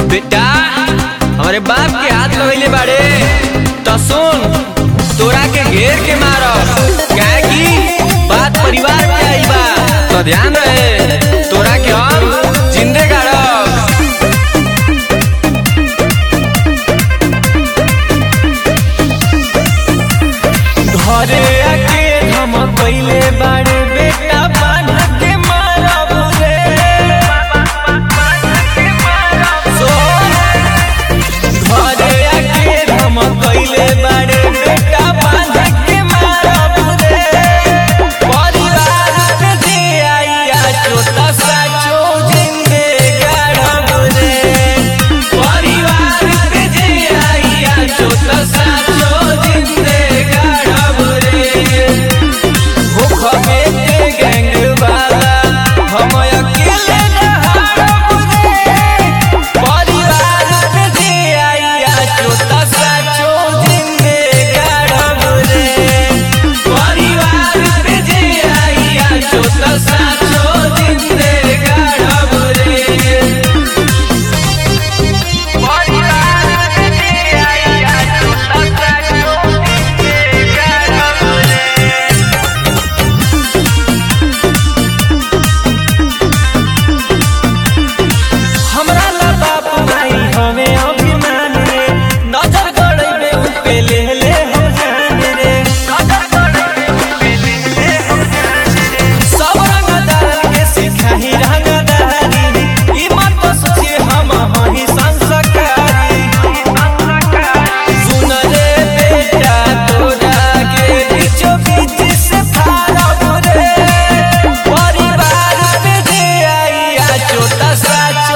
बेटा हमारे बाप के हाथ लगैले बाड़े तो सुन तोरा के घेर के मारब काहे की बात परिवार के आई बा तो ध्यान रहे तोरा के हम जिंदे गाड़ब घरे आके हम पहिले बाड़े बेटा बांध के मारब रे सोन घरे आके हम पहिले बाड़े बेटा बांध के मारब रे परिवार में जे आइया छोटा सा छो जिंदे गाड़ब रे परिवार में जे आइया छोटा सा छो जिंदे गाड़ब रे भूख में के गैंग वाला हम अकेले न हारब रे परिवार में जे आइया छोटा सा छो जिंदे गाड़ब रे परिवार में जे आइया छोटा सा छो जिंदे गाड़ब रे परिवार में जे आइया छोटा सा छो जिंदे गाड़ब रे हमरा ला बाप माई हमें अभिमान रे नजर गड़े उन पे ले ले हो जान रे नजर गड़े उन पे ले ले हो जान रे सब रंगदार के सिखाही रंगदारी ई मत सोचे हम हही संस्कारी सुन रे बेटा तोरा के बीचो बीच से फारब रे परिवार में जे आइया छोटा सा